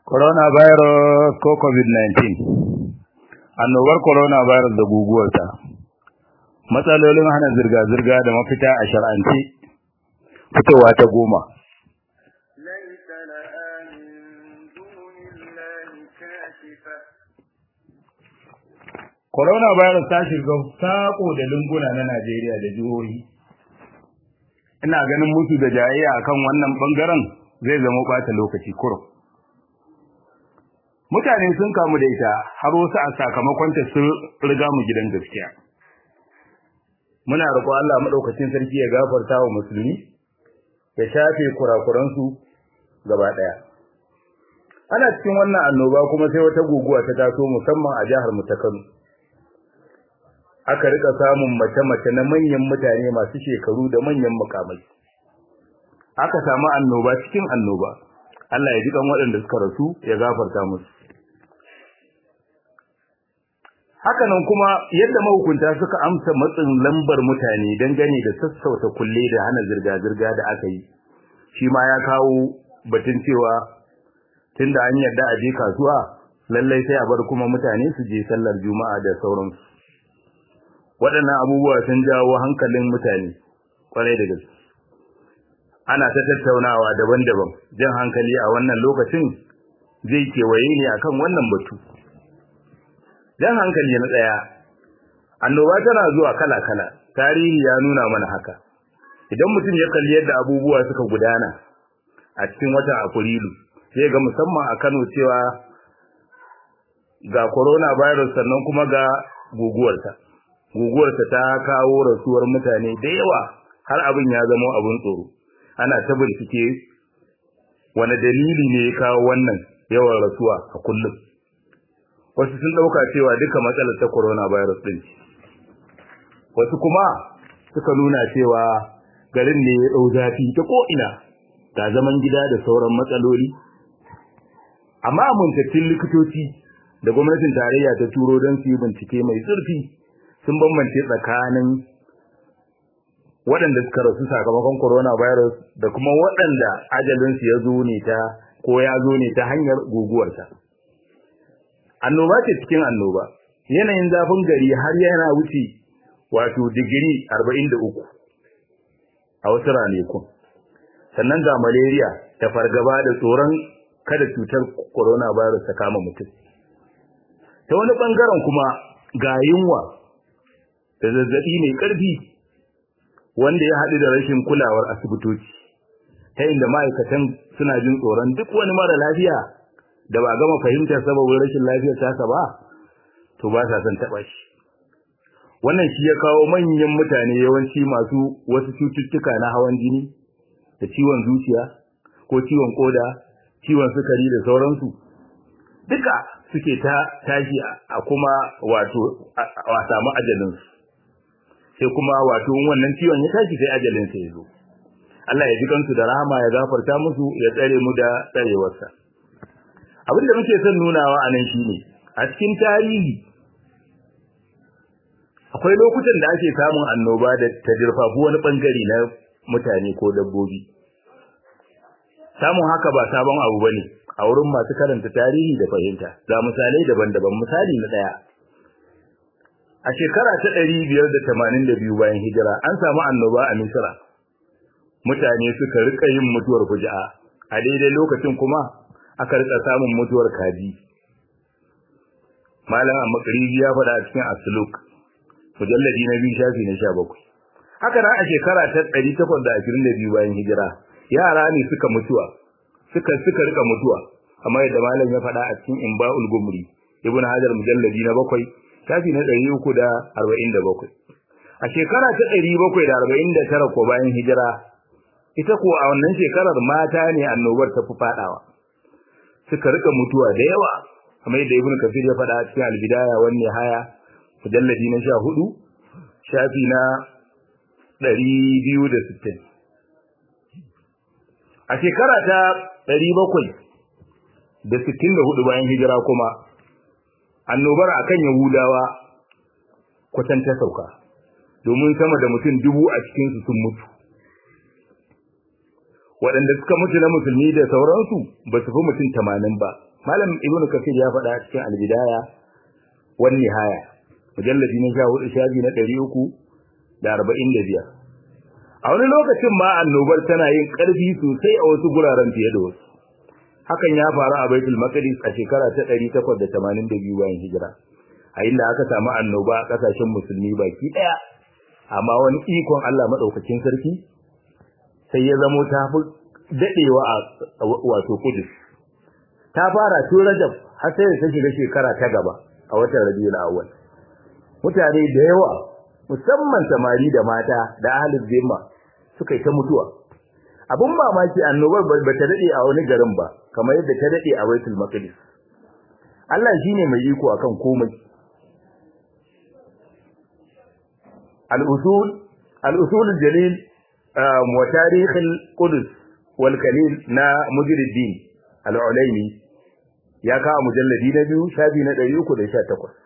Coronavirus ko COVID-19 annobar coronavirus da guguwarta matsalolin hana zirga-zirga da mafita a shar'ance fitowa ta goma ليس لها من دون الله كاشفة coronavirus ta shiga sako da lunguna na Najeriya da jihohi ina ganin musu da jayayya akan wannan bangaren zai zama bata lokaci kurum mutane sun kamu da ita har wasu a sakamakon ta sun riga mu gidan gaskiya muna roƙo Allah madaukakin sarki ya gafarta wa musulmi ya shafe kurakuransu gaba daya ana cikin wannan annoba kuma sai wata guguwa ta taso musamman a jihar mu ta Kano aka rika samun mace-mace na manyan mutane masu shekaru da manyan mukamai aka samu annoba cikin annoba Allah ya ji kan waɗanda suka rasu ya gafarta musu hakanan kuma yadda mahukunta suka amsa matsin lambar mutane dangane da sassauta kulle da hana zirga-zirga da aka yi shi ma ya kawo batun cewa tunda an yarda a je kasuwa lallai sai a bar kuma mutane su je sallar juma'a da sauransu waɗannan abubuwa sun jawo hankalin mutane kwarai da gaske ana ta tattaunawa daban-daban jan hankali a wannan lokacin zai kewaye ne akan wannan batu jan hankali na ɗaya annoba tana zuwa kala-kala tarihi ya nuna mana haka idan mutum ya kalli yadda abubuwa suka gudana a cikin watan afrilu sai ga musamman a kano cewa ga coronavirus sannan kuma ga guguwarta guguwarta ta kawo rasuwar mutane da yawa har abin ya zama abin tsoro ana ta bincike wani dalili ne ya kawo wannan yawan rasuwa a kullum wasu sun dauka cewa duka matsalar ta coronavirus din wasu kuma suka nuna cewa garin ne ya dau zafi ta ko ina ga zaman gida da sauran matsaloli amma amintattun likitoci da gwamnatin tarayya ta turo don su yi bincike mai zurfi sun bambance tsakanin waɗanda suka rasu sakamakon coronavirus da kuma waɗanda ajalinsu ya zo ne ta ko ya zo ne ta hanyar guguwarta. Annoba ce cikin annoba, yanayin zafin gari har yana wuce wato digiri arba'in da uku a wasu ranakun. Sannan ga malaria da fargaba da tsoron kada cutar coronavirus ta kama mutum. Ta wani ɓangaren kuma ga yunwa da zazzabi mai ƙarfi wanda ya haɗu da rashin kulawar asibitoci ta inda ma'aikatan suna jin tsoron duk wani mara lafiya da ba gama fahimtar sababin rashin lafiyar tasa ba to ba sa son taɓa shi wannan shi ya kawo manyan mutane yawanci masu wasu cututtuka na hawan jini da ciwon zuciya ko ciwon koda ciwon sukari da sauransu duka suke ta tashi a kuma wato a samu ajalinsu sai kuma wato wannan ciwon ya tashi sai ajalin sa yazo Allah ya ji kansu da rahama ya gafarta musu ya tsare mu da tsarewarsa abin da muke son nunawa anan shine a cikin tarihi akwai lokutan da ake samun annoba da ta dirfafu wani bangare na mutane ko dabbobi samun haka ba sabon abu bane a wurin masu karanta tarihi da fahimta ga misalai daban-daban misali na daya A shekara ta ɗari biyar da tamanin da biyu bayan hijira an samu annoba a Misira. Mutane suka rika yin mutuwar fuji'a, a daidai lokacin kuma aka rika samun mutuwar kaji. Malam Makariji ya faɗa a cikin Asuluk, mujalladi na biyu shafi na sha bakwai. Haka nan a shekara ta ɗari takwas da ashirin da biyu bayan hijira, yara ne suka mutuwa, suka suka rika mutuwa, kamar yadda malam ya faɗa a cikin Imba'ul Gumri, Ibn Hajar mujalladi na bakwai, shafi na ɗari uku da arba'in da bakwai. A shekara ta ɗari bakwai da arba'in da tara ko bayan hijira, ita ko a wannan shekarar mata ne annobar ta fi faɗawa. Suka rika mutuwa da yawa, kamar yadda Ibn Kafir ya faɗa a cikin albidaya wani haya, mujalladi na sha hudu, shafi na ɗari biyu da sittin. A shekara ta ɗari bakwai da sittin da hudu bayan hijira kuma, annobar akan Yahudawa kwatan ta sauka domin sama da mutum dubu a cikin su sun mutu waɗanda suka mutu na musulmi da sauransu ba su fi mutum tamanin ba malam ibnu kafir ya faɗa cikin al-bidaya wan nihaya mujalladi na 14 shafi na 345 a wani lokacin ma annobar tana yin ƙarfi sosai a wasu guraren fiye da wasu hakan ya faru a baitul maqdis a shekara ta 882 bayan hijira a inda aka samu annoba a kasashen musulmi baki daya amma wani ikon Allah madaukakin sarki sai ya zamo ta fi dadewa a wato kudus ta fara tun rajab har sai ta shiga shekara ta gaba a watan rabiul awwal mutane da yawa musamman samari da mata da ahlul zimma suka yi ta mutuwa abun mamaki annobar ba ta dade a wani garin ba kamar yadda ta dade a baitul maqdis Allah shine mai iko akan komai al-usul al-usul al-jalil wa tarikh al-qudus wal kalil na mujriddin al-ulaimi ya kawo mujalladi na biyu shafi na 318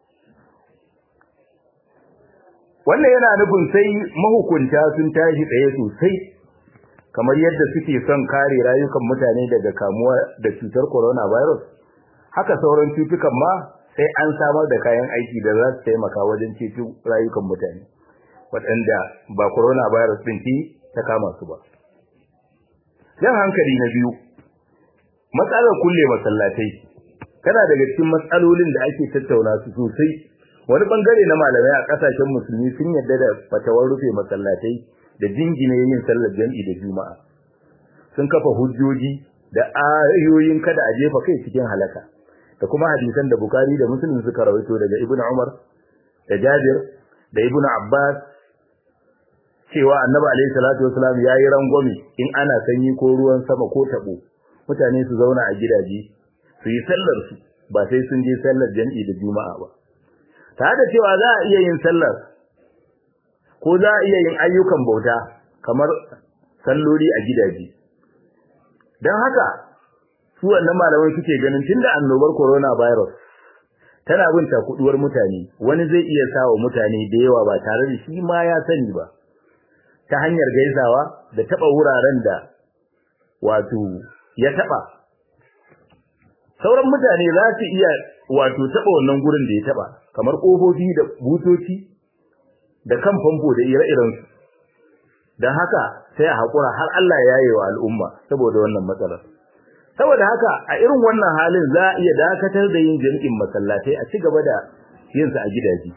wannan yana nufin sai mahukunta sun tashi tsaye sosai kamar yadda suke son kare rayukan mutane daga kamuwa da cutar coronavirus haka sauran cutukan ma sai an samar da kayan aiki da za su taimaka wajen ceto rayukan mutane waɗanda ba coronavirus ɗin ce ta kama su ba jan hankali na biyu matsalar kulle masallatai tana daga cikin matsalolin da ake tattauna su sosai wani bangare na malamai a kasashen musulmi sun yarda da fatawar rufe masallatai da jingine yin sallar jami'i da juma'a sun kafa hujjoji da ayoyin kada a jefa kai cikin halaka da kuma hadisan da bukari da muslim suka rawaito daga ibnu umar da jabir da ibnu abbas cewa annabi alaihi salatu wasalam yayi rangwame in ana sanyi ko ruwan sama ko tabo mutane su zauna a gidaje su yi sallar su ba sai sun je sallar jami'i da juma'a ba tare da cewa za a iya yin sallar ko za a iya yin ayyukan bauta kamar salloli a gidaje don haka su wannan malamai suke ganin tunda annobar coronavirus tana bin takuduwar mutane wani zai iya sawa mutane da yawa ba tare da shi ma ya sani ba ta hanyar gaisawa da taba wuraren da wato ya taba sauran mutane za su iya wato taba wannan gurin da ya taba kamar kofofi da butoci da kan famfo da ire-iren su dan haka sai a hakura har Allah ya yi wa al'umma saboda wannan matsalar saboda haka a irin wannan halin za a iya dakatar da yin jami'in masallatai a ci gaba da yin sa a gidaje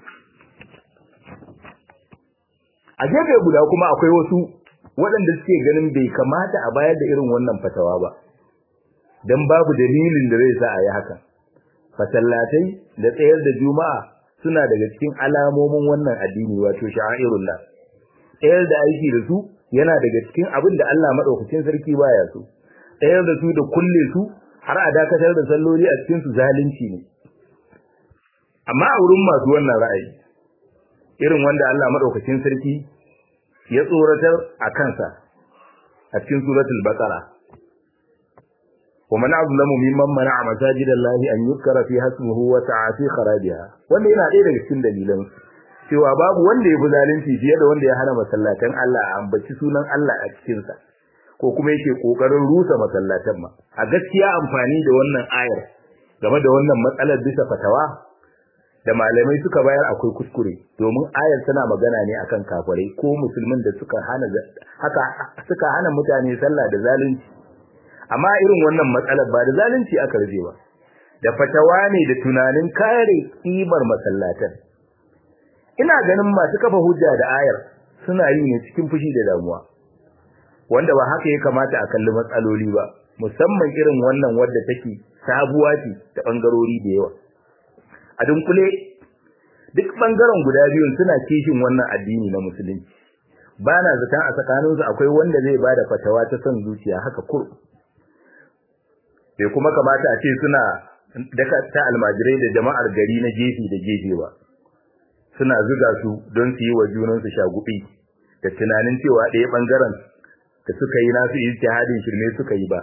a gefe guda kuma akwai wasu waɗanda suke ganin bai kamata a bayar da irin wannan fatawa ba dan babu dalilin da zai sa a yi haka fasallatai da tsayar da juma'a suna daga cikin alamomin wannan addini wato sha'airullah tsayar da aiki da su yana daga cikin abin da Allah madaukakin sarki baya so tsayar da su da kulle su har a dakatar da salloli a cikin su zalunci ne amma a wurin masu wannan ra'ayi irin wanda Allah madaukakin sarki ya tsoratar a kansa a cikin suratul baqara ومن أظلم ممن منع مساجد الله أن يذكر فيها اسمه وسعى في خرابها wanda yana ɗaya daga cikin dalilan cewa babu wanda ya fi zalunci fiye da wanda ya hana masallatan Allah a ambaci sunan Allah a cikin sa ko kuma yake kokarin rusa masallatan ma a gaskiya amfani da wannan ayar game da wannan matsalar bisa fatawa da malamai suka bayar akwai kuskure domin ayar tana magana ne akan kafirai ko musulmin da suka hana haka suka hana mutane sallah da zalunci amma irin wannan matsalar ba da zalunci aka rage ba da fatawa ne da tunanin kare kimar masallatan ina ganin masu kafa hujja da ayar suna yi ne cikin fushi da damuwa wanda ba haka ya kamata a kalli matsaloli ba musamman irin wannan wadda take sabuwa ce ta bangarori da yawa a dunkule duk bangaren guda biyun suna kishin wannan addini na musulunci ba na zaton a tsakaninsu akwai wanda zai bada fatawa ta son zuciya haka kur bai kuma kamata a ce suna daka ta almajirai da jama'ar gari na gefe da gefe ba suna zuga su don su yi wa junansu shagubi da tunanin cewa ɗaya ɓangaren da suka yi nasu ijtihadin shirme suka yi ba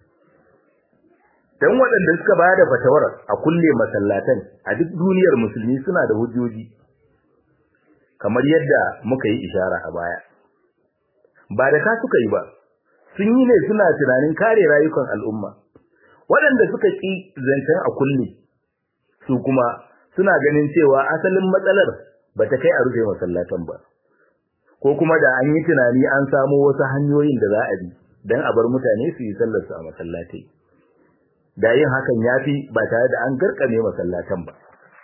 dan waɗanda suka bayar da fatawar a kulle masallatan a duk duniyar musulmi suna da hujjoji kamar yadda muka yi ishara a baya ba da ka suka yi ba sun yi ne suna tunanin kare rayukan al'umma waɗanda suka ƙi zancen a kulle su kuma suna ganin cewa asalin matsalar ba ta kai a rufe masallatan ba ko kuma da an yi tunani an samo wasu hanyoyin da za a bi don a bar mutane su yi sallarsu a masallatai da yin hakan ya fi ba tare da an garkame masallatan ba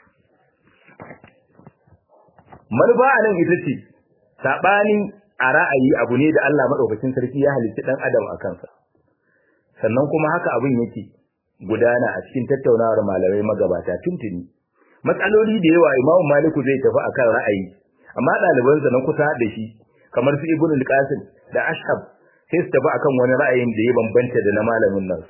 manufa a nan ita ce saɓani a ra'ayi abu ne da Allah maɗaukacin sarki ya halitta ɗan adam a kansa sannan kuma haka abin yake gudana a cikin tattaunawar malamai magabata tuntuni matsaloli da yawa imamu maliku zai tafi akan ra'ayi amma ɗalibansa na kusa da shi kamar su ibnu al-qasim da ashab sai su tafi akan wani ra'ayin da ya bambanta da na malamin nan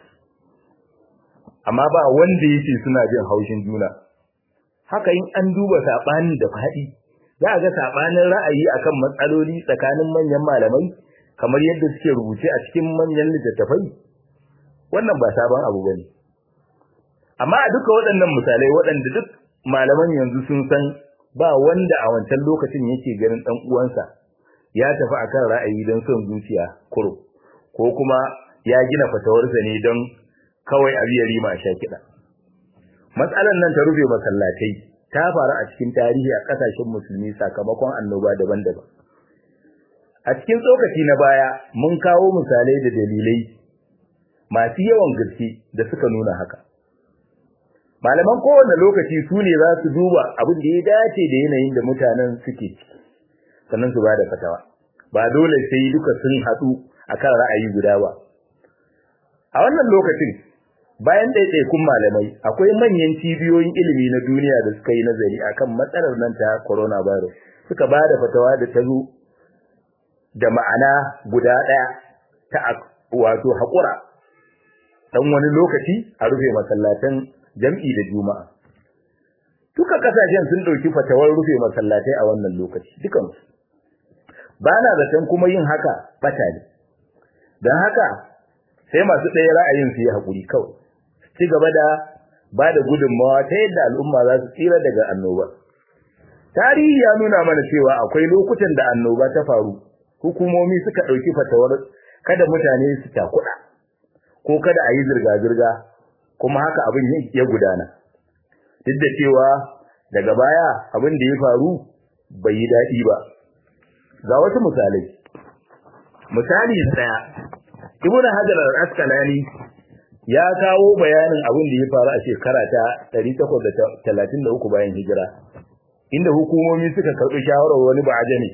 amma ba wanda yake suna jin haushin juna haka in an duba saɓanin da faɗi za a ga saɓanin ra'ayi akan matsaloli tsakanin manyan malamai kamar yadda suke rubuce a cikin manyan littattafai wannan ba sabon abu bane amma a duka waɗannan misalai waɗanda duk malaman yanzu sun san ba wanda a wancan lokacin yake ganin dan uwansa ya tafi akan ra'ayi don son zuciya kuro ko kuma ya gina fatawarsa ne don kawai a biya rima sha kiɗa matsalar nan ta rufe masallatai ta faru a cikin tarihi a ƙasashen musulmi sakamakon annoba daban-daban a cikin tsokaci na baya mun kawo misalai da dalilai masu yawan gaske da suka nuna haka malaman kowane lokaci su ne za su duba abin da ya dace da yanayin da mutanen suke sannan su ba da fatawa ba dole sai duka sun haɗu akan ra'ayi guda ba a wannan lokacin bayan ɗaiɗaikun malamai akwai manyan cibiyoyin ilimi na duniya da suka yi nazari akan matsalar nan ta coronavirus suka ba da fatawa da ta zo da ma'ana guda ɗaya ta wato haƙura ɗan wani lokaci a rufe masallatan jam'i da juma'a duka kasashen sun ɗauki fatawar rufe masallatai a wannan lokaci dukansu ba na zaton kuma yin haka bata ne don haka sai masu ɗaya ra'ayin su yi haƙuri kawai ci gaba da ba da gudunmawa ta yadda al'umma za su tsira daga annoba tarihi ya nuna mana cewa akwai lokutan da annoba ta faru hukumomi suka ɗauki fatawar kada mutane su takuɗa ko kada a yi zirga-zirga kuma haka abin ya gudana duk da cewa daga baya abin da ya faru bai yi daɗi ba ga wasu misalai misali na ɗaya ibn hajar al-asqalani ya kawo bayanin abin da ya faru a shekara ta 833 bayan hijira inda hukumomi suka karɓi shawarar wani ba'ajami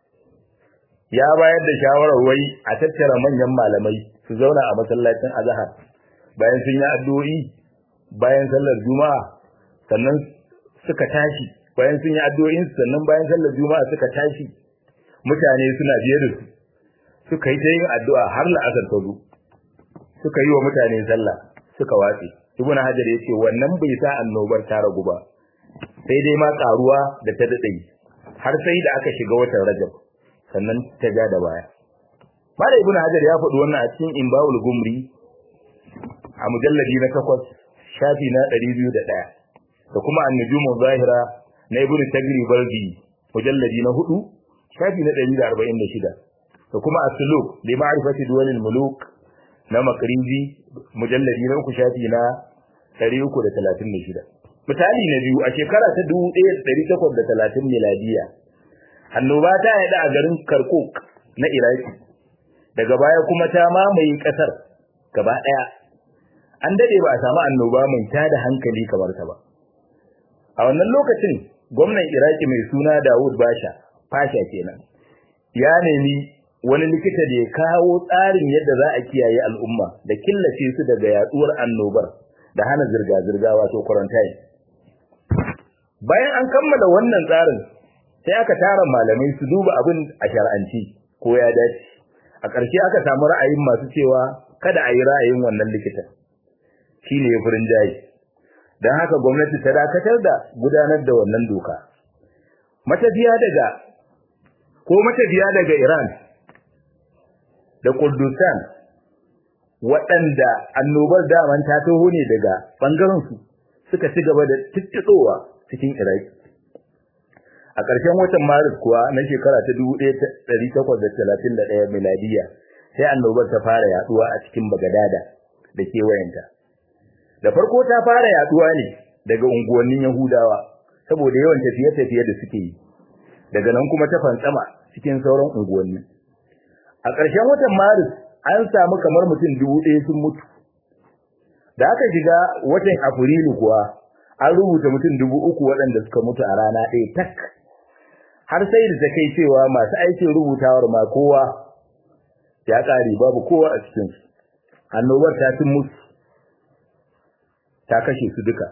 ya bayar da shawarar wai a tattara manyan malamai su zauna a masallacin azhar bayan sun yi addu'o'i bayan sallar juma'a sannan suka tashi bayan sun yi addu'o'in sannan bayan sallar juma'a suka tashi mutane suna biye da su suka yi ta yin addu'a har la'asar ta zo suka yi wa mutane sallah suka watse ibnu hajar yace wannan bai sa annobar ta ragu ba sai dai ma karuwa da ta dade har sai da aka shiga watan rajab sannan ta ja da baya Mala Ibn Hajar ya faɗi wannan a cikin Imbawul Gumri a mujalladi na takwas shafi na ɗari biyu da ɗaya da kuma An-Nujumu Zahira na Ibn Tagri Baldi mujalladi na hudu shafi na ɗari da arba'in da shida da kuma As-Suluk li ma'rifati duwalil muluk na Makrizi mujalladi na uku shafi na ɗari uku da talatin da shida. Misali na biyu a shekara ta dubu ɗaya da ɗari takwas da talatin miladiya annoba ta yaɗa a garin Karkuk na Iraki daga baya kuma ta mamaye kasar gaba daya an dade ba a samu annoba mai tada hankali kamar ta ba a wannan lokacin gwamnan Iraki mai suna Dawud Basha Fasha kenan ya nemi wani likita da ya kawo tsarin yadda za a kiyaye al'umma da killace su daga yaduwar annobar da hana zirga-zirga wato quarantine bayan an kammala wannan tsarin sai aka tara malamai su duba abin a shar'anci ko ya dace a ƙarshe aka samu ra'ayin masu cewa kada a yi ra'ayin wannan likitan shi ne ya furin jayi don haka gwamnati ta dakatar da gudanar da wannan doka matafiya daga ko matafiya daga iran da kurdistan waɗanda annobar daman ta taho ne daga ɓangarensu suka ci gaba da tuttuɗowa cikin iraki a ƙarshen watan maris kuwa na shekara ta 1831 miladiya sai annobar ta fara yaduwa a cikin bagadada da kewayenta da farko ta fara yaduwa ne daga unguwannin Yahudawa saboda yawan tafiye-tafiye da suke yi daga nan kuma ta fantsama cikin sauran unguwanni a ƙarshen watan Maris an samu kamar mutum dubu ɗaya sun mutu da aka shiga watan Afrilu kuwa an rubuta mutum dubu uku waɗanda suka mutu a rana ɗaya tak har sai da ta kai cewa masu aikin rubutawar ma kowa ya ƙare babu kowa a cikinsu annobar ta tun mutu ta kashe su duka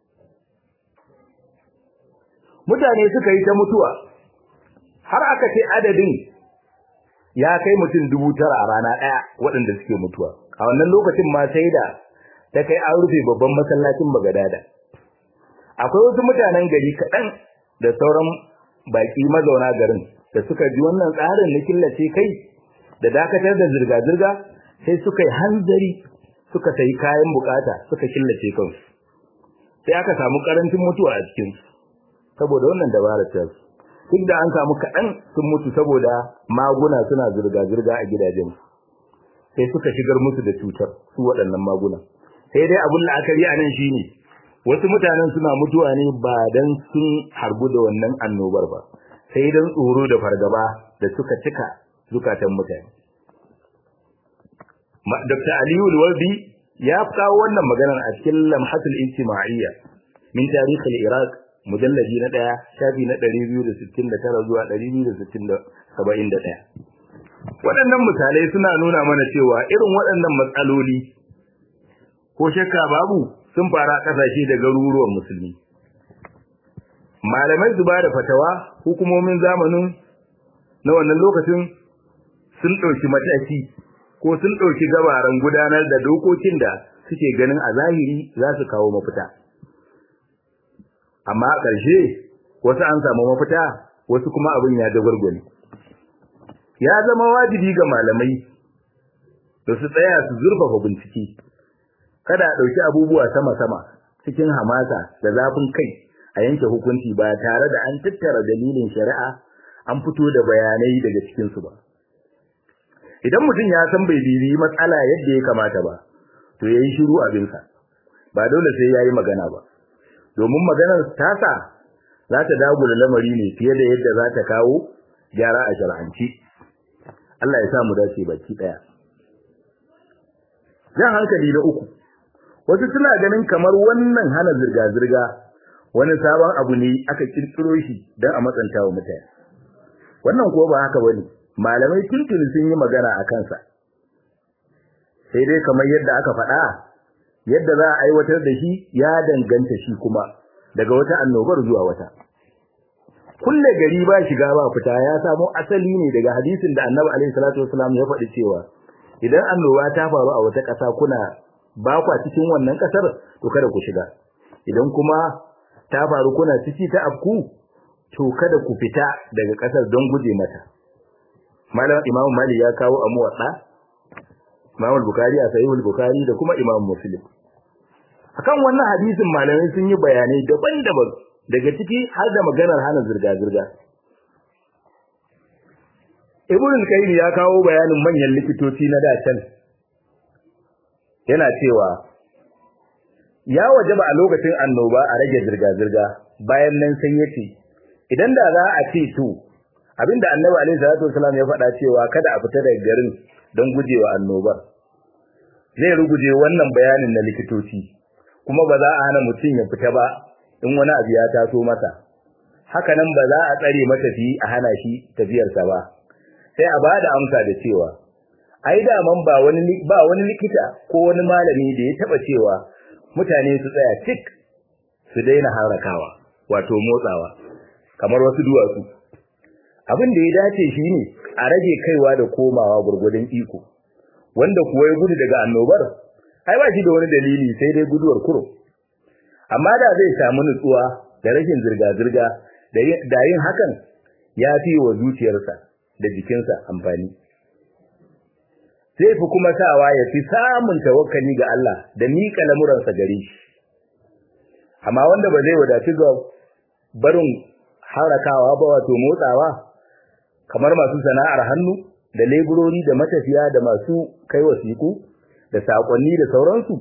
mutane suka yi ta mutuwa har aka ce adadin ya kai mutum dubu tara a rana ɗaya waɗanda suke mutuwa a wannan lokacin ma sai da ta kai an rufe babban masallacin bagadada akwai wasu mutanen gari kaɗan da sauran baƙi mazauna garin da suka ji wannan tsarin na killace kai da dakatar da zirga-zirga sai suka yi hanzari suka sayi kayan bukata suka killace kansu sai aka samu karancin mutuwa a cikin saboda wannan dabarar ta su duk da an samu kaɗan sun mutu saboda maguna suna zirga-zirga a gidajen sai suka shigar musu da cutar su waɗannan maguna sai dai abin la'akari a nan shine wasu mutanen suna mutuwa ne ba dan sun harbu da wannan annobar ba sai dan tsoro da fargaba da suka cika zukatan mutane Dr. Aliyu Walbi ya kawo wannan maganar a cikin Lamhatul Ijtima'iyya min tarikh al-Iraq mujallaji na 1 shafi na 269 zuwa 271 Waɗannan misalai suna nuna mana cewa irin waɗannan matsaloli ko shakka babu sun fara kasashe da garuruwan musulmi malamai su ba da fatawa hukumomin zamanin na wannan lokacin sun ɗauki mataki ko sun ɗauki gabaran gudanar da dokokin da suke ganin a zahiri za su kawo mafita amma a ƙarshe wasu an samu mafita wasu kuma abin ya dagwargwale ya zama wajibi ga malamai da su tsaya su zurfafa bincike kada a ɗauki abubuwa sama-sama cikin hamasa da zafin kai a yanke hukunci ba tare da an tattara dalilin shari'a an fito da bayanai daga cikinsu ba. Idan mutum ya san bai bibiyi matsala yadda ya kamata ba, to ya yi shiru abinsa, ba dole sai ya yi magana ba. Domin maganar tasa za ta dagula lamari ne fiye da yadda za ta kawo gyara a shar'anci. Allah ya sa mu dace baki ɗaya. Jan hankali na uku, wasu suna ganin kamar wannan hana zirga-zirga wani sabon abu ne aka kirkiro shi don a matsanta wa mutane wannan kuwa ba haka bane malamai tuntuni sun yi magana a kansa sai dai kamar yadda aka faɗa yadda za a aiwatar da shi ya danganta shi kuma daga wata annobar zuwa wata kulle gari ba shiga ba fita ya samo asali ne daga hadisin da annabi alaihi salatu wasalam ya faɗi cewa idan annoba ta faru a wata ƙasa kuna ba kwa cikin wannan ƙasar to kada ku shiga idan kuma ta faru kuna ciki ta afku to kada ku fita daga ƙasar don guje mata malam imamu mali ya kawo a muwadda imamu bukari a sahihul bukari da kuma imamu muslim akan wannan hadisin malamai sun yi bayanai daban-daban daga ciki har da maganar hana zirga-zirga ibn kayyim ya kawo bayanin manyan likitoci na dacen yana cewa ya wajaba a lokacin annoba a rage zirga-zirga bayan nan sai yace idan da za a ce to abinda annabi alaihi salatu wasallam ya faɗa cewa kada a fita daga garin don gujewa annoba zai ruguje wannan bayanin na likitoci kuma ba za a hana mutum ya fita ba in wani abu ya taso masa haka nan ba za a tsare matafi a hana shi tafiyarsa ba sai a bada amsa da cewa ai da man ba wani ba wani likita ko wani malami da ya taba cewa mutane su tsaya tik su daina harakawa wato motsawa kamar wasu duwatsu abin da ya dace shine a rage kaiwa da komawa gurgudun iko wanda kuwa ya gudu daga annobar ai ba shi da wani dalili sai dai guduwar kuro amma da zai samu nutsuwa da rashin zirga-zirga da yin hakan ya fi wa zuciyarsa da jikinsa amfani zai fi kuma sawa ya fi samun tawakkali ga Allah da miƙa lamuransa gare shi amma wanda ba zai wadaci ga barin harakawa ba wato motsawa kamar masu sana'ar hannu da leburori da matafiya da masu kai wasiku da sakonni da sauransu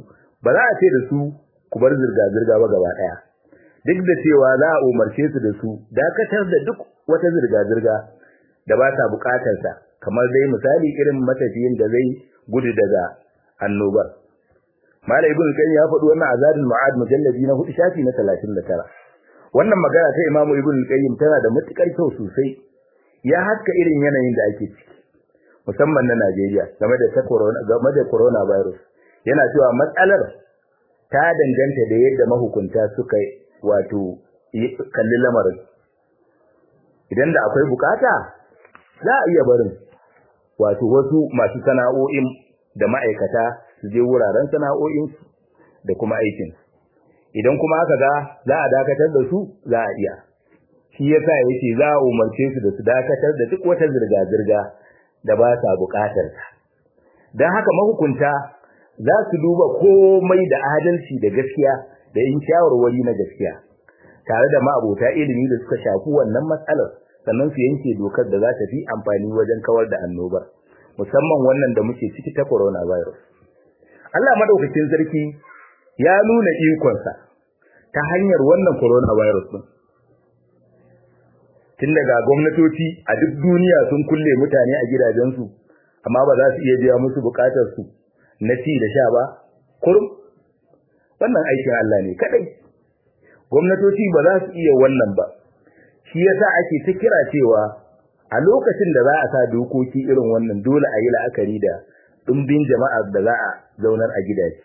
ba za a ce da su ku bar zirga zirga ba gaba daya duk da cewa za a umarce su da su dakatar da duk wata zirga zirga da ba ta bukatar ta kamar dai misali irin matafiyin da zai gudu daga annobar Malam Ibn Qayyim ya faɗi wannan azadul ma'ad mujalladi na 4 shafi na 39 wannan magana ta Imam Ibn Qayyim tana da matukar kyau sosai ya haska irin yanayin da ake ciki musamman na Najeriya game da corona game da coronavirus yana cewa matsalar ta danganta da yadda mahukunta suka wato kalli lamarin idan da akwai bukata za a iya barin wato wasu masu sana'o'in da ma'aikata su je wuraren sana'o'insu da kuma aikin idan kuma aka ga za a dakatar da su za a iya shi yasa yake za a umarce su da su dakatar da duk wata zirga-zirga da ba sa bukatar ta dan haka mahukunta za su duba komai da adalci da gaskiya da yin shawarwari na gaskiya tare da ma'abota ilimi da suka shafi wannan matsalar sannan su yanke dokar da za ta fi amfani wajen kawar da annobar musamman wannan da muke ciki ta coronavirus Allah madaukakin sarki ya nuna ikonsa ta hanyar wannan coronavirus din tun daga gwamnatoci a duk duniya sun kulle mutane a gidajensu amma ba za su iya biya musu bukatar su na ci da sha ba kurum wannan aikin Allah ne kadai gwamnatoci ba za su iya wannan ba shi yasa ake ta kira cewa a lokacin da za a sa dokoki irin wannan dole a yi la'akari da ɗumbin jama'ar da za a zaunar a gidaje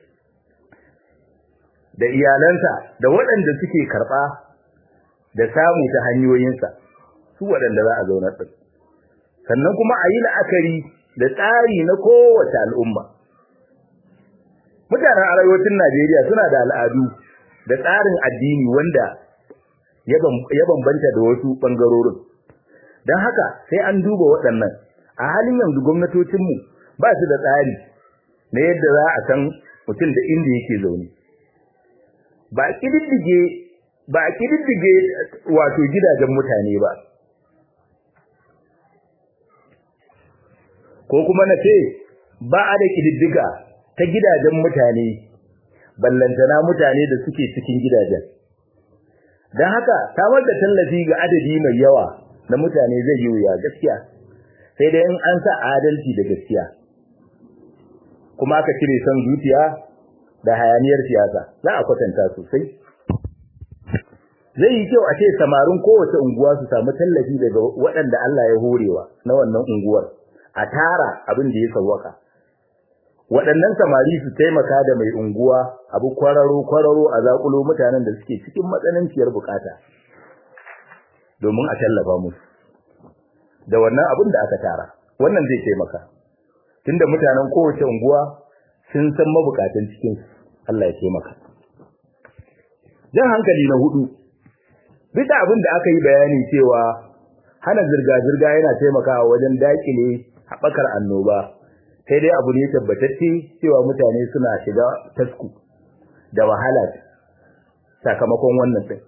da iyalansa da waɗanda suke karɓa da samu ta hanyoyinsa su waɗanda za a zaunar ɗin sannan kuma a yi la'akari da tsari na kowace al'umma mutanen arewacin najeriya suna da al'adu da tsarin addini wanda ya bambanta da wasu ɓangarorin don haka sai an duba waɗannan a halin yanzu gwamnatocinmu ba su da tsari na yadda za a san mutum da inda yake zaune ba a ƙididdige ba a ƙididdige wato gidajen mutane ba ko kuma na ce ba a da ƙididdiga ta gidajen mutane ballantana mutane da suke cikin gidajen don haka samar da tallafi ga adadi mai yawa na mutane zai yi wuya gaskiya sai dai in an sa adalci da gaskiya kuma aka cire son zuciya da hayaniyar siyasa za a kwatanta sosai zai yi kyau a ce samarin kowace unguwa su samu tallafi daga waɗanda Allah ya horewa na wannan unguwar a tara abin da ya sawwaka waɗannan samari su taimaka da mai unguwa abu kwararo kwararo a zakulo mutanen da suke cikin matsananciyar bukata domin a tallafa musu da wannan abin da aka tara wannan zai taimaka tunda mutanen kowace unguwa sun san mabukatan cikin Allah ya taimaka jan hankali na hudu bisa abin da aka yi bayani cewa hana zirga-zirga yana taimakawa wajen dakile haɓakar annoba sai dai abu ne tabbatacce cewa mutane suna shiga tasku da wahala sakamakon wannan ɗin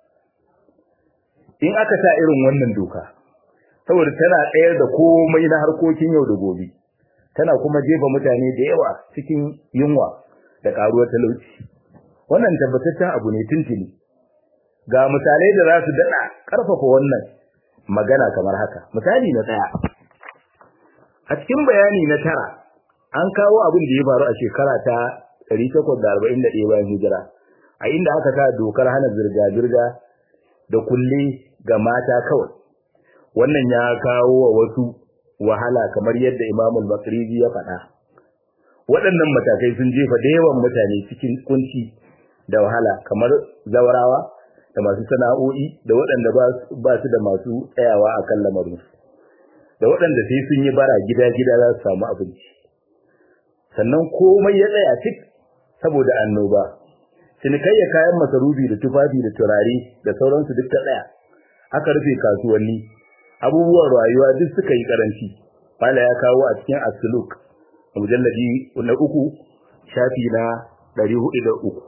in aka sa irin wannan doka saboda tana ɗayar da komai na harkokin yau da gobe tana kuma jefa mutane da yawa cikin yunwa da ƙaruwar talauci wannan tabbataccen abu ne tuntuni ga misalai da za su daɗa ƙarfafa wannan magana kamar haka misali na ɗaya a cikin bayani na tara an kawo abin da ya faru a shekara ta 841 bayan hijira a inda aka sa dokar hana zirga-zirga da kulle ga mata kawai wannan ya kawo wa wasu wahala kamar yadda imamul makriji ya faɗa waɗannan matakai sun jefa da yawan mutane cikin kunci da wahala kamar zawarawa da masu sana'o'i da waɗanda ba su da masu tsayawa a kan lamarinsu da waɗanda sai sun yi bara gida-gida za su samu abinci sannan komai ya tsaya cik saboda annoba cinikayya kayan masarufi da tufafi da turare da sauransu duk ta tsaya aka rufe kasuwanni abubuwan rayuwa duk suka yi karanci Fala ya kawo a cikin asuluk mujalladi na uku shafi na ɗari hudu da uku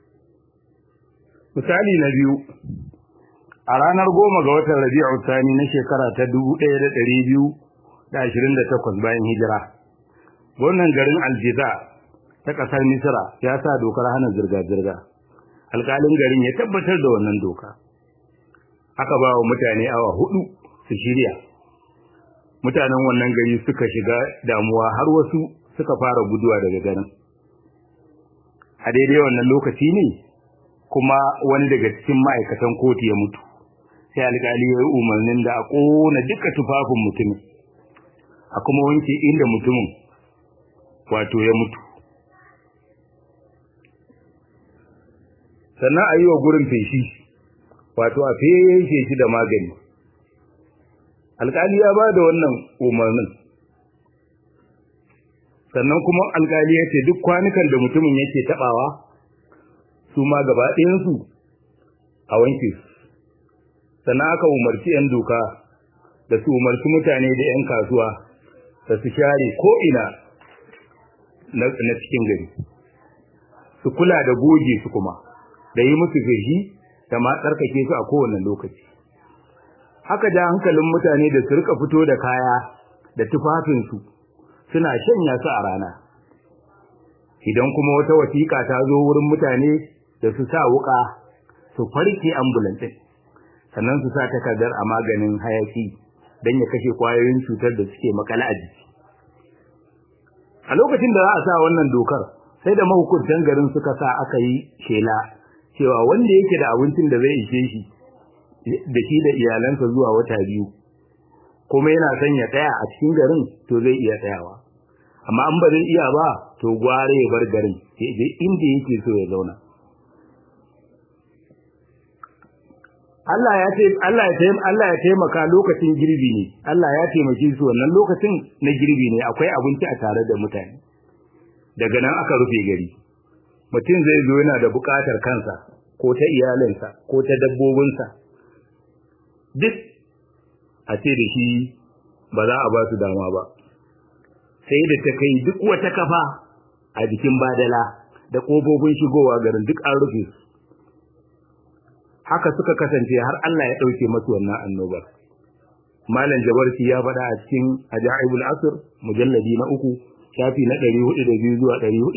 misali na biyu a ranar goma ga watan rabi'u sani na shekara ta dubu ɗaya da ɗari biyu da ashirin da takwas bayan hijira gwamnan garin aljiza ta ƙasar Misra ya sa dokar hana zirga-zirga. Alƙalin garin ya tabbatar da wannan doka. Aka ba wa mutane awa hudu su shirya. Mutanen wannan gari suka shiga damuwa har wasu suka fara guduwa daga garin. A daidai wannan lokaci ne kuma wani daga cikin ma'aikatan kotu ya mutu. Sai alƙali ya yi umarnin da a ƙona duka tufafin mutumin. A kuma wanke inda mutumin wato ya mutu. sannan a yi wa gurin feshi wato a feshe shi da magani alkali ya ba da wannan umarnin sannan kuma alkali ya ce duk kwanukan da mutumin yake tabawa su ma gaba ɗayansu a wanke su sannan aka umarci 'yan doka da su umarci mutane da 'yan kasuwa da su share ko'ina na cikin gari su kula da goge su kuma da yi musu feshi da ma tsarkake su a kowane lokaci haka da hankalin mutane da su rika fito da kaya da tufafinsu suna shanya su a rana idan kuma wata wasiƙa ta zo wurin mutane da su sa wuƙa su farke ambulance sannan su sa takardar a maganin hayaki don ya kashe kwayoyin cutar da suke makala a jiki a lokacin da za a sa wannan dokar sai da mahukuntan garin suka sa aka yi shela cewa wanda yake da abincin da zai ishe shi da shi da iyalansa zuwa wata biyu kuma yana son ya tsaya a cikin garin to zai iya tsayawa amma an ba zai iya ba to gware ya bar garin ya je inda yake so ya zauna Allah ya ce Allah ya taimaka Allah ya taimaka lokacin girbi ne Allah ya taimake su wannan lokacin na girbi ne akwai abinci a tare da mutane daga nan aka rufe gari mutum zai zo yana da bukatar kansa ko ta iyalinsa ko ta dabbobinsa duk a ce da shi ba za a ba su dama ba sai da ta kai duk wata kafa a jikin badala da ƙofofin shigowa garin duk an rufe su haka suka kasance har Allah ya ɗauke masu wannan annobar malam jabarci ya faɗa a cikin ajaibul asr mujalladi na uku shafi na 402 zuwa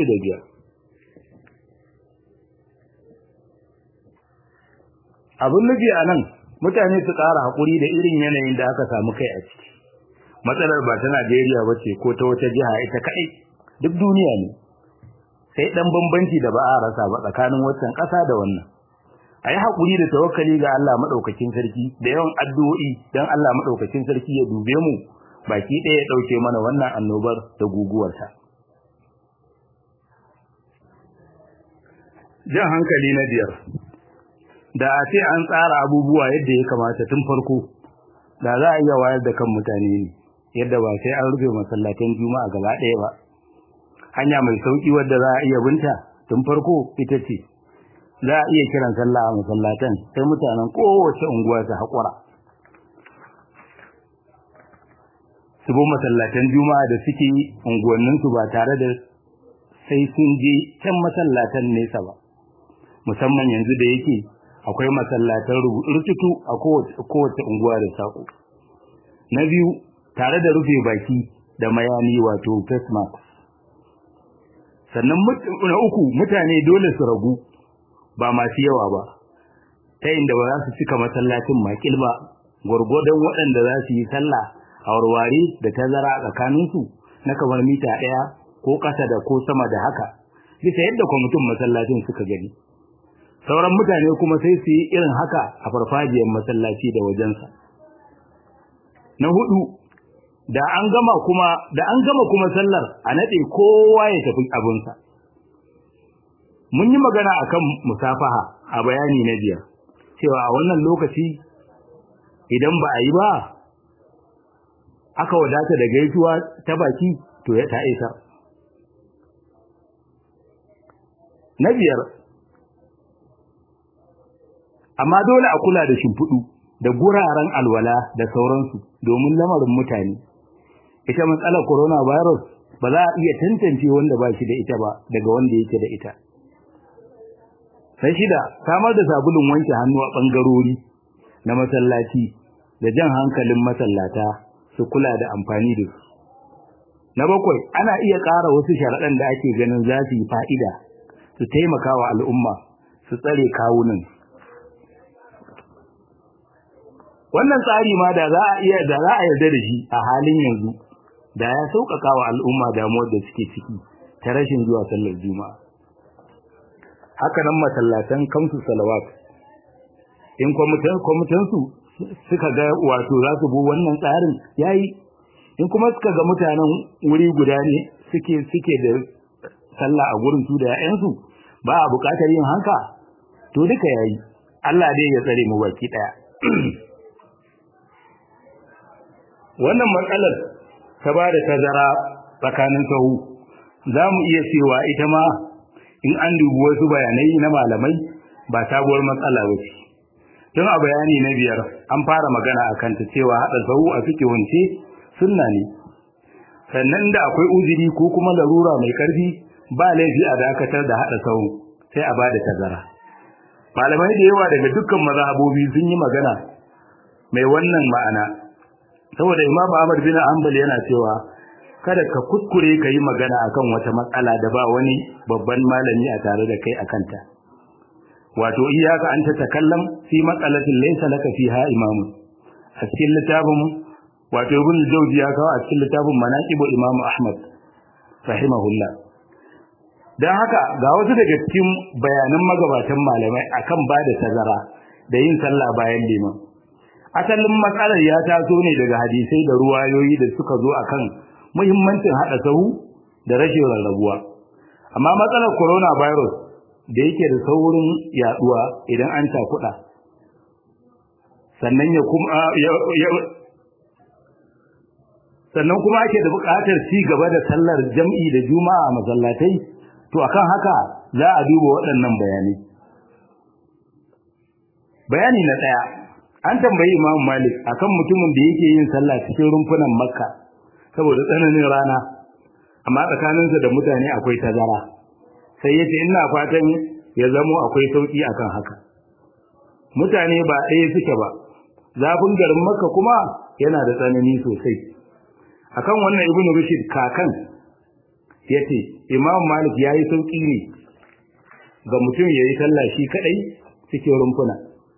405 abin nufi a nan mutane su ƙara haƙuri da irin yanayin da aka samu kai a ciki matsalar ba ta Najeriya ba ce ko ta wata jiha ita kaɗai duk duniya ne sai ɗan bambanci da ba a rasa ba tsakanin waccan ƙasa da wannan a yi haƙuri da tawakkali ga Allah maɗaukakin sarki da yawan addu'o'i don Allah maɗaukakin sarki ya dube mu baki ɗaya ya ɗauke mana wannan annobar da guguwarta. Jan hankali na biyar da a ce an tsara abubuwa yadda ya kamata tun farko da za a iya wayar da kan mutane ne yadda ba sai an rufe masallatan juma'a gaba ɗaya ba hanya mai sauƙi wadda za a iya binta tun farko ita ce za a iya kiran sallah a masallatan sai mutanen kowace unguwa su haƙura su bi masallatan juma'a da suke unguwanninsu ba tare da sai sun je can masallatan nesa ba musamman yanzu da yake akwai masallatan rututu a kowace unguwa da sako na biyu tare da rufe baki da mayani wato face mask sannan na uku mutane dole su ragu ba masu yawa ba ta inda ba za su cika masallacin makil ba gwargwadon waɗanda za su yi sallah a warware da tazara a tsakaninsu na kamar mita ɗaya ko ƙasa da ko sama da haka bisa yadda kwamitin masallacin suka gani sauran mutane kuma sai su yi irin haka a farfajiyar masallaci da wajensa na hudu da an gama kuma da an gama kuma sallar a nade kowa ya tafi abinsa mun yi magana akan musafaha a bayani na biyar cewa a wannan lokaci idan ba a yi ba aka wadata da gaisuwa ta baki to ya ta isa na biyar amma dole a kula da shimfiɗu da guraren alwala da sauransu domin lamarin mutane ita matsalar coronavirus ba za a iya tantance wanda ba shi da ita ba daga wanda yake da ita sai shida samar da sabulun wanke hannu a ɓangarori na masallaci da jan hankalin masallata su kula da amfani da su na bakwai ana iya ƙara wasu sharaɗan da ake ganin za su yi fa'ida su taimaka wa al'umma su tsare kawunan wannan tsari ma da za a iya da za a yarda da shi a halin yanzu da ya sauƙaƙa wa al'umma damuwar da suke ciki ta rashin zuwa sallar juma'a haka nan masallatan kamsu salawat in kwamitansu suka ga wato za su bi wannan tsarin yayi in kuma suka ga mutanen wuri guda ne suke suke da sallah a gurin su da ƴaƴansu ba a buƙatar yin haka to duka yayi Allah dai ya tsare mu baki daya wannan matsalar ta ba da tazara tsakanin sahu za mu iya cewa ita ma in an dubi wasu bayanai na malamai ba sabuwar matsala ba ce tun a bayani na biyar an fara magana a kanta cewa haɗa sahu a suke wance sunna ne sannan da akwai uzuri ko kuma larura mai ƙarfi ba laifi a dakatar da haɗa sahu sai a ba da tazara malamai da yawa daga dukkan mazhabobi sun yi magana mai wannan ma'ana saboda imam Ahmad bin Hanbal yana cewa kada ka kuskure ka yi magana akan wata matsala da ba wani babban malami a tare da kai akanta wato iyaka an ta takallam fi matsalatin laysa laka fiha imam a cikin littafin wato ibn Jawzi ya kawo a cikin littafin manaqibu imam Ahmad rahimahullah dan haka ga wasu daga cikin bayanan magabatan malamai akan ba da tazara da yin sallah bayan liman asalin matsalar ya taso ne daga hadisai da ruwayoyi da suka zo akan muhimmancin hada sahu da rashin rarrabuwa amma matsalar coronavirus da yake da saurin yaduwa idan an takuda sannan ya kuma sannan kuma ake da buƙatar ci gaba da sallar jam'i da juma'a masallatai to akan haka za a duba waɗannan bayanai bayani na ɗaya an tambayi Imam Malik akan mutumin da yake yin sallah cikin rumfunan Makka saboda tsananin rana amma tsakaninsa da mutane akwai tazara sai yace ina fatan ya zamo akwai sauki akan haka mutane ba ɗaya suke ba zafin garin Makka kuma yana da tsanani sosai akan wannan Ibn Rushd kakan yace Imam Malik yayi sauki ne ga mutum yayi sallah shi kadai cikin rumfuna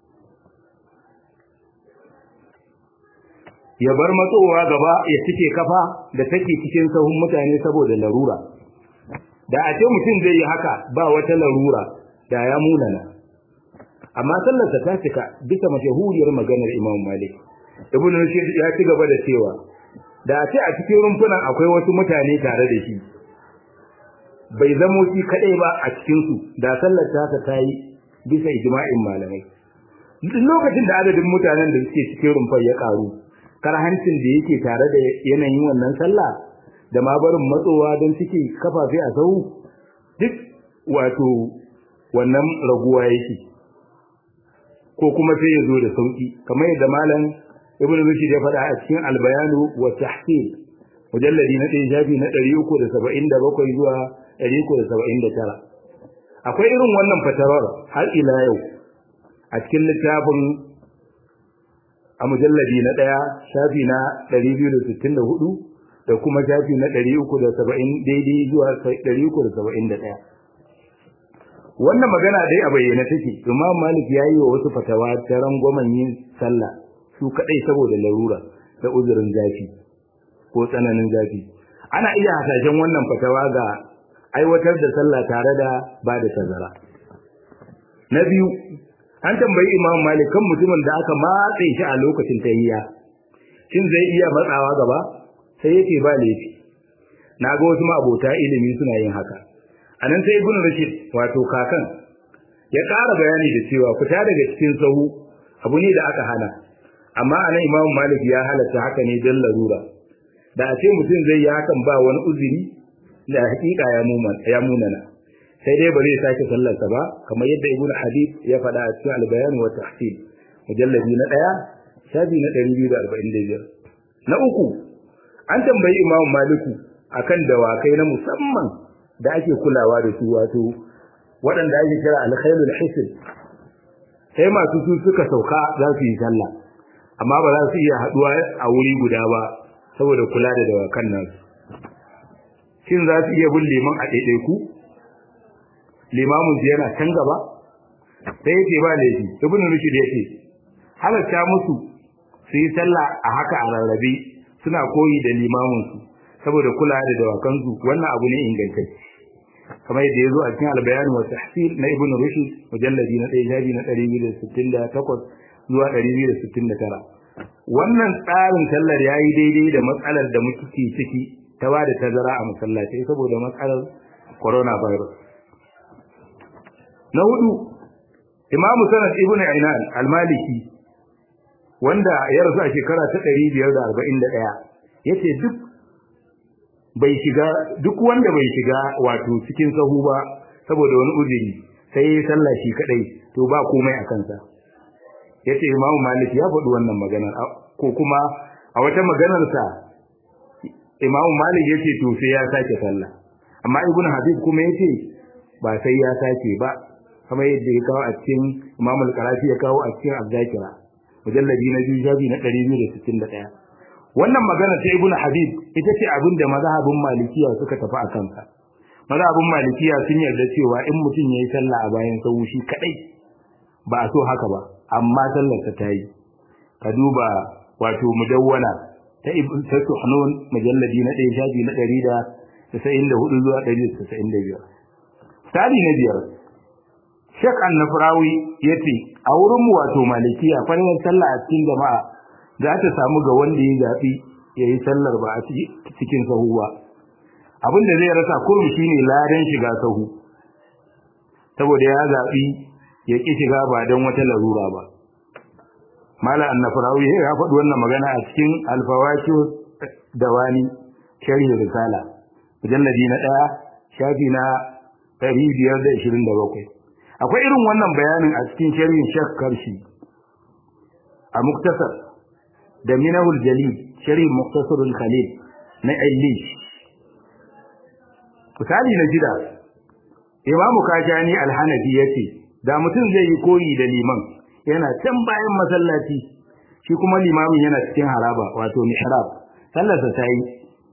ya bar matsowa gaba ya cike kafa da take cikin sahun mutane saboda larura da a ce mutum zai yi haka ba wata larura da ya munana amma sallarsa ta cika bisa mashahuriyar maganar Imam Malik Ibn Rushd ya ci gaba da cewa da a ce a cikin rumfunan akwai wasu mutane tare da shi bai zamo shi kadai ba a cikin su da sallar ta ta yi bisa ijma'in malamai duk lokacin da adadin mutanen da suke cikin rumfar ya karu karhancin da yake tare da yanayin wannan sallah da ma barin matsowa don suke kafafe a sau duk wato wannan raguwa yake ko kuma sai ya zo da sauki kamar yadda malam ibnu rushd ya faɗa a cikin albayanu wa tahsil mujalladi na ɗaya shafi na ɗari uku da saba'in da bakwai zuwa ɗari uku da saba'in da tara akwai irin wannan fatarar har ila yau a cikin littafin a mujalladi na ɗaya shafi na 264 da kuma shafi na 370 daidai zuwa 371 wannan magana dai a bayyana take imam malik ya yi wa wasu fatawa ta rangwamen yin sallah su kaɗai saboda larura da uzurin zafi ko tsananin zafi ana iya hasashen wannan fatawa ga aiwatar da sallah tare da ba da tazara na biyu an tambayi imam malik kan mutumin da aka matse shi a lokacin tahiyya shin zai iya matsawa gaba sai yake ba laifi na ga wasu abota ilimi suna yin haka anan sai ibnu rashid wato kakan ya ƙara bayani da cewa fita daga cikin sahu abu ne da aka hana amma anan imam malik ya halatta haka ne don larura da a ce mutum zai yi hakan ba wani uzuri da hakika ya munana sai dai ba zai sake sallarsa ba kamar yadda ibnu hadid ya faɗa a cikin al-bayan wa tahsil mujalladi na 1 shafi na 245 na uku an tambayi imam maliku akan dawakai na musamman da ake kulawa da su wato waɗanda ake kira al-khairul hisn sai masu su suka sauka za su yi sallah amma ba za su iya haduwa a wuri guda ba saboda kula da dawakan nasu shin za su iya bin liman a ɗaiɗaiku limamin su yana can gaba sai yace ba laifi ibn rushd yace halatta musu su yi sallah a haka a rarrabe suna koyi da limamin su saboda kula da dawakan su wannan abu ne ingantacce kamar yadda ya zo a cikin albayan wa tahsil na ibn rushd mujalladi na 1 jabi na 268 zuwa 269 wannan tsarin sallar yayi daidai da matsalar da muke ciki ta ba da tazara a masallaci saboda matsalar coronavirus na hudu imamu sanad ibn ainan al-maliki wanda ya rasu a shekara ta 541 yace duk bai shiga duk wanda bai shiga wato cikin sahu ba saboda wani uzuri sai ya sallah shi kadai to ba komai a kansa yace imamu malik ya faɗi wannan magana ko kuma a wata maganar sa imamu malik yace to sai ya sake sallah amma ibnu habib kuma yace ba sai ya sake ba kamar yadda ya kawo a cikin imamu al-qarafi ya kawo a cikin az-zakira mujalladi na biyu shafi na 261 wannan magana ta ibnu habib ita ce abin da mazhabin malikiya suka tafi a kansa mazhabin malikiya sun yarda cewa in mutum yayi sallah a bayan sahu shi kadai ba a so haka ba amma sallar ta tayi ka duba wato mudawwana ta ibn ta suhnun mujalladi na 1 shafi na 194 zuwa 195 tsari na biyar Sheikh An-Nafrawi yace a wurin mu wato malikiya farin sallah a cikin jama'a za ta samu ga wanda ya zabi yayi sallar ba a cikin sahu ba abinda zai rasa komai shine ladan shiga sahu saboda ya zabi ya ki shiga ba dan wata larura ba Malam An-Nafrawi ya faɗi wannan magana a cikin Al-Fawaqih Dawani Sharh Risala mujalladi na 1 shafi na 527 akwai irin wannan bayanin a cikin sharhin Sheikh Karshi a Muktasar da Minahul Jalil sharhin Muktasarul Khalil na Aylish misali na jida Imam Kajani Al-Hanafi yace da mutum zai yi koyi da liman yana can bayan masallaci shi kuma limamin yana cikin haraba wato mihrab sallarsa ta yi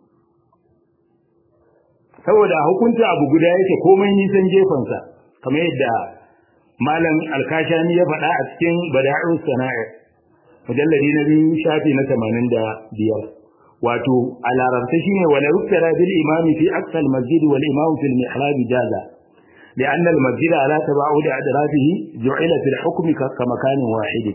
saboda hukunci abu guda yake komai nisan jefansa kamar yadda malam alkashani ya faɗa a cikin bada'us sana'i mujalladi na biyu shafi na tamanin da biyar wato a larabta shine wala yuktara bil imami fi aqsa al masjid wal imam fi al mihrab jaza لأن المسجد على تباعد أدرافه جعل في الحكم كمكان واحد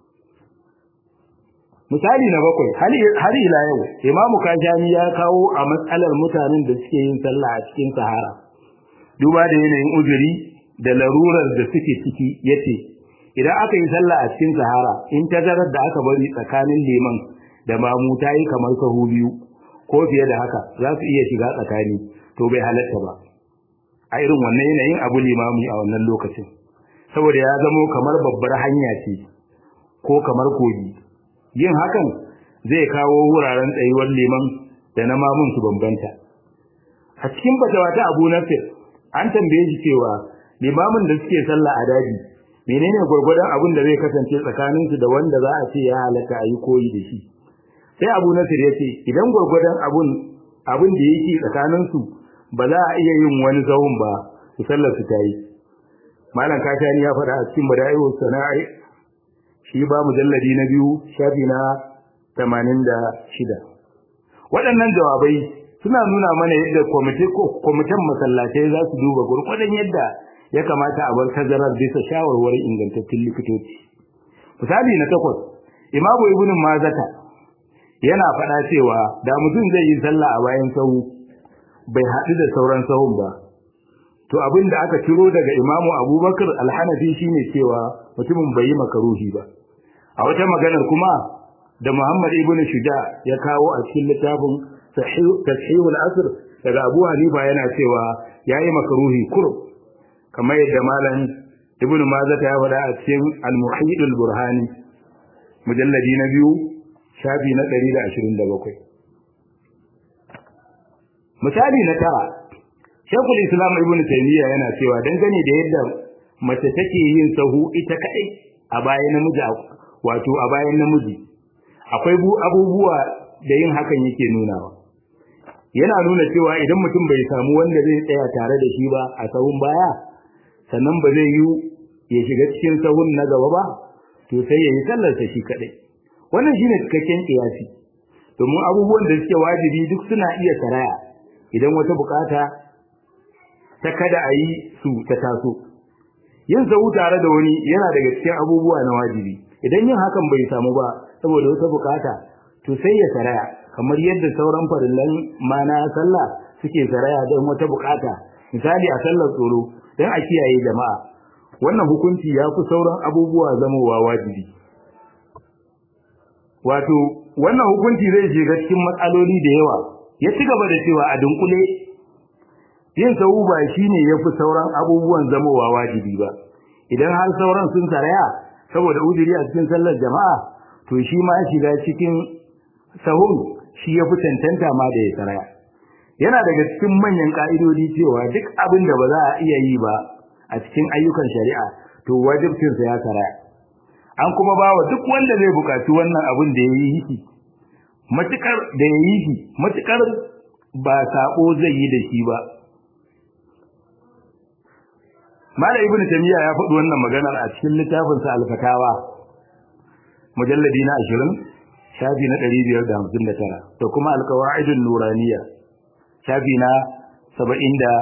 misali na bakwai har ila yau imamu kajani ya kawo a matsalar mutanen da suke yin sallah a cikin sahara duba da yanayin uzuri da larurar da suke ciki yace idan aka yi sallah a cikin sahara in tazarar da aka bari tsakanin liman da mamu ta yi kamar sahu biyu ko fiye da haka za su iya shiga tsakani to bai halatta ba a irin wannan yanayin abu limami a wannan lokacin saboda ya zamo kamar babbar hanya ce ko kamar kogi yin hakan zai kawo wuraren tsayuwar liman da na mamun su bambanta a cikin fatawa ta Abu Nafir an tambaye shi cewa limamin da suke sallah a daji menene gurgurdan abin da zai kasance tsakanin su da wanda za a ce ya halaka ayi koyi da shi sai Abu Nafir yace idan gurgurdan abun abin da yake tsakanin su ba za a iya yin wani zawun ba su sallar su tayi malam kashani ya faɗa a cikin bada'iu sana'i shi ba mujalladi na biyu shafi na 86 waɗannan jawabai suna nuna mana yadda kwamitin masallatai za su duba gurgurdan yadda ya kamata a bar tazarar bisa shawarwarin ingantattun likitoci misali na takwas imamu ibnu mazata yana faɗa cewa da mutum zai yi sallah a bayan sahu bai haɗu da sauran sahun ba to abin da aka ciro daga imamu abubakar alhanafi shine cewa mutumin bai yi makaruhi ba a wata maganar kuma da muhammad ibn shuja ya kawo a cikin littafin tashihul asr daga abu hanifa yana cewa yayi makaruhi kurum kamar yadda malam ibn mazata ya faɗa a cikin al-muhid al-burhani mujalladi na biyu shafi na 127 misali na tara Shekul Islam Ibn Taymiyyah yana cewa dangane da yadda mace take yin sahu ita kadai a bayan namiji wato a bayan namiji akwai abubuwa da yin hakan yake nunawa yana nuna cewa idan mutum bai samu wanda zai tsaya tare da shi ba a sahun baya sannan ba zai yi ya shiga cikin sahun na gaba ba to sai ya yi sallarsa shi kadai wannan shine cikakken kiyasi domin abubuwan da suke wajibi duk suna iya saraya idan wata bukata ta kada a yi su ta taso yin sahu tare da wani yana daga cikin abubuwa na wajibi idan yin hakan bai samu ba saboda wata bukata to sai ya saraya kamar yadda sauran farillan mana sallah suke saraya don wata bukata misali a sallar tsoro don a kiyaye jama'a wannan hukunci ya fi sauran abubuwa zamowa wajibi wato wannan hukunci zai shiga cikin matsaloli da yawa ya ci gaba da cewa a dunkule yin sahu ba shine yafi sauran abubuwan zamowa wajibi ba idan har sauran sun saraya saboda uzuri a cikin sallar jama'a to shi ma shiga cikin sahun shi yafi tantanta ma da ya saraya yana daga cikin manyan ka'idodi cewa duk abin da ba za a iya yi ba a cikin ayyukan shari'a to wajibcinsa ya saraya an kuma bawa duk wanda zai buƙaci wannan abin da ya yi shi matukar da ya yi shi matukar ba sako zai yi da shi ba Malam Ibn Taymiyyah ya faɗi wannan maganar a cikin littafin sa Al-Fatawa mujalladi na 20 shafi na 559 da kuma Al-Qawaidun Nuraniyya shafi na 76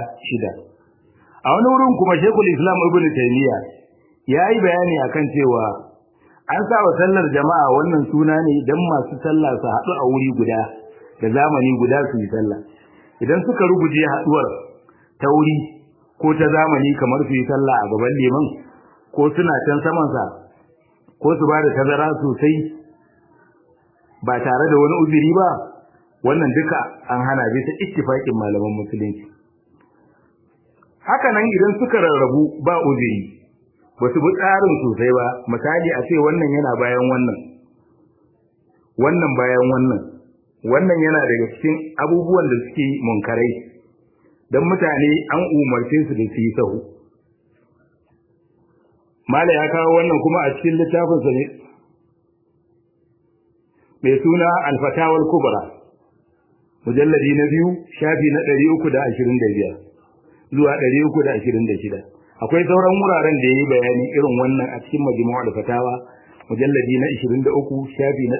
a wani wurin kuma Sheikhul Islam Ibn Taymiyyah ya yi bayani akan cewa an saba sallar jama'a wannan suna ne don masu sallah su haɗu a wuri guda da zamani guda su yi sallah idan suka ruguje haɗuwar ta wuri ko ta zamani kamar su yi sallah a gaban liman ko suna can samansa ko su ba da tazara sosai ba tare da wani uzuri ba wannan duka an hana bisa ittifaƙin malaman musulunci haka nan idan suka rarrabu ba uzuri ba su bi tsarin sosai ba misali a ce wannan yana bayan wannan wannan bayan wannan wannan yana daga cikin abubuwan da suke munkarai don mutane an umarce su da su yi sahu mala ya kawo wannan kuma a cikin littafinsa ne mai suna alfatawar kubra mujalladi na biyu shafi na ɗari uku da ashirin da biyar zuwa ɗari uku da ashirin da shida akwai sauran wuraren da yayi bayani irin wannan a cikin majmu'u al-fatawa mujalladi na 23 shafi na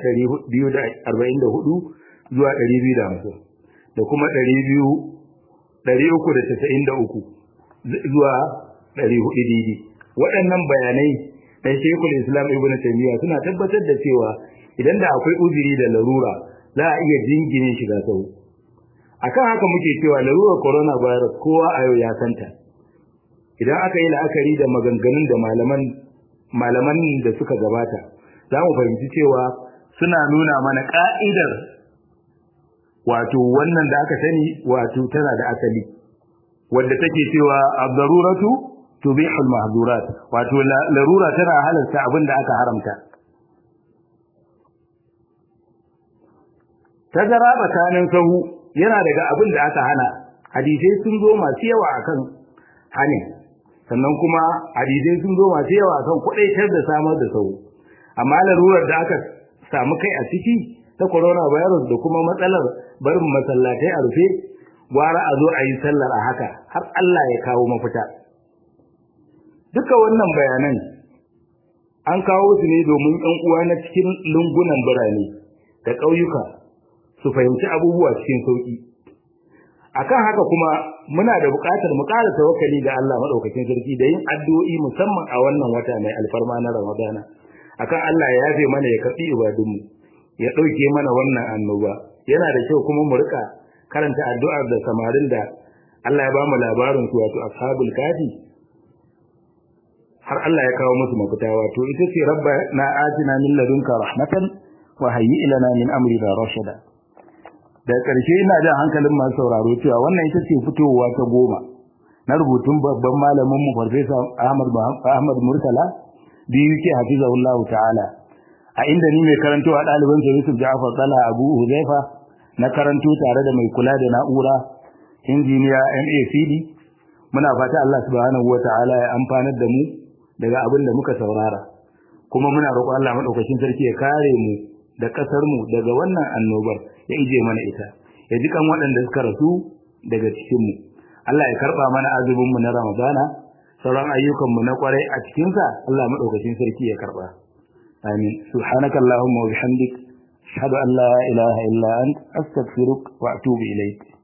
244 zuwa 250 da kuma 200 393 zuwa 400 didi waɗannan bayanai da Sheikhul Islam Ibn Taymiyyah suna tabbatar da cewa idan da akwai uzuri da larura za a iya jingine shiga sau akan haka muke cewa larurar coronavirus kowa a yau ya santa idan aka yi la'akari da maganganun da malaman malaman da suka gabata za mu fahimci cewa suna nuna mana ka'idar wato wannan da aka sani wato tana da asali wadda take cewa ad-daruratu tubihu al-mahdurat wato larura tana halarta abin da aka haramta tazara tsakanin sahu yana daga abin da aka hana hadisai sun zo masu yawa akan hanin sannan kuma hadisai sun zo masu yawa akan kudaitar da samar da sahu amma larurar da aka samu kai a ciki ta coronavirus da kuma matsalar barin masallatai a rufe gwara a zo a yi sallar a haka har Allah ya kawo mafita duka wannan bayanan an kawo su ne domin ɗan uwa na cikin lungunan birane da ƙauyuka su fahimci abubuwa cikin sauƙi akan haka kuma muna da buƙatar mu ƙara tawakkali ga Allah madaukakin sarki da yin addu'o'i musamman a wannan wata mai alfarma na Ramadana akan Allah ya yafe mana ya karbi ibadunmu ya dauke mana wannan annoba yana da kyau kuma mu rika karanta addu'ar da samarin da Allah ya bamu labarin su wato ashabul kafi har Allah ya kawo musu mafita wato ita ce rabbana atina min ladunka rahmatan wa hayyi lana min amrina rashada da ƙarshe ina jan hankalin masu sauraro cewa wannan ita ce fitowa ta goma na rubutun babban malamin mu farfesa Ahmad Ahmad Murtala biyu ke hafizahullahu ta'ala a inda ni mai karantowa ɗaliban sa Yusuf Ja'far Tsala Abu Huzaifa na karanto tare da mai kula da na'ura injiniya MACD muna fata Allah subhanahu wata'ala ya amfanar da mu daga abin da muka saurara kuma muna roƙon Allah madaukakin sarki ya kare mu da kasar mu daga wannan annobar ya ije mana ita ya ji kan waɗanda suka rasu daga cikin mu Allah ya karba mana azumin mu na Ramadana sauran ayyukan mu na kwarai a cikin sa Allah madaukakin sarki ya karba amin subhanakallahumma wa bihamdik ashhadu an la ilaha illa ant astaghfiruka wa atubu ilayk